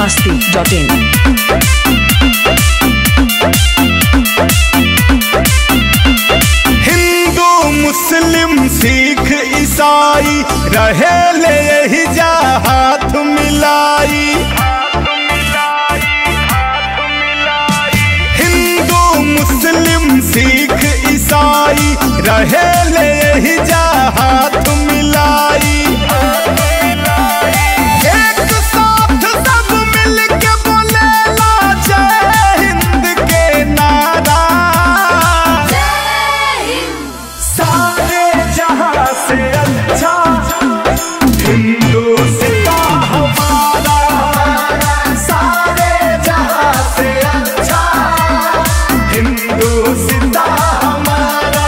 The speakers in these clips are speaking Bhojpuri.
masti.in. हिंदू मुस्लिम सिख ईसाई रहे ले यही जा हाथ मिलाई हिंदू मुस्लिम सिख ईसाई रहे ले यही जा हाथ मिलाई एक साथ सब मिलके बोलेला जय हिंद के नारा सारे जहां से अच्छा हिंदुस्तान हमारा सारे जहां से अच्छा हिंदुस्तान हमारा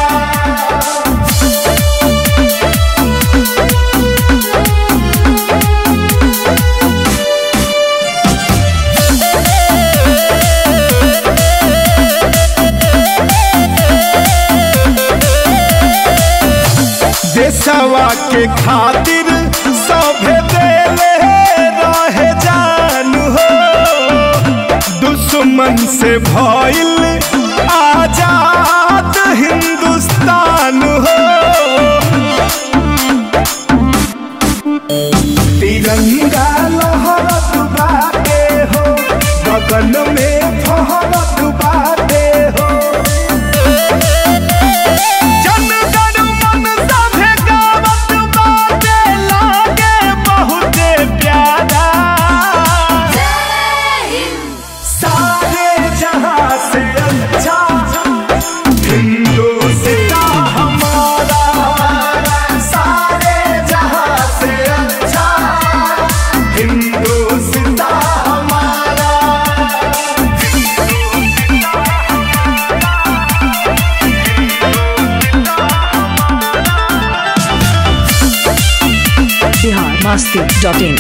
देशवा के खातिर सभे देले रहे जान हो दुश्मन से भइल आजाद हिंदुस्तान हो तिरंगा लहरत बाटे हो गगन में फहरत बाटे हो जनगण मन सभे गावत बाटे लागे बहुते प्यारा सारे जहां से अच्छा हिंदुस्तान हमारा सारे जहां से अच्छा हिंदुस्तान हमारा Bihar masti.in.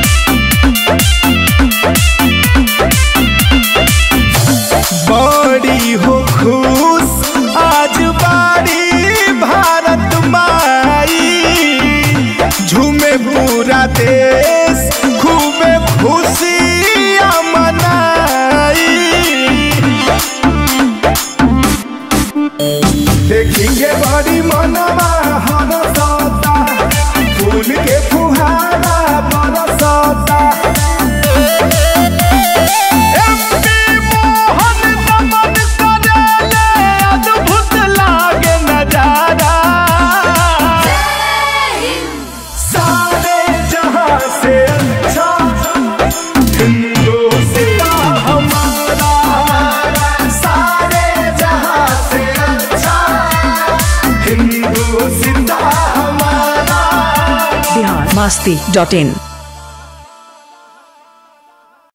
बड़ी हो खुश आज बाड़ी भारत माई झूमे पूरा देश खूबे खुशियाँ मनाई देखेंगे बड़ी मनवा हरसता फूल के फुहारा बरसता एमपी मोहन नमन करेले अद्भुत लागे नजारा सारे जहां से अच्छा हिंदुस्तान हमारा सारे जहां से अच्छा हिंदुस्तान हमारा Bihar masti.in.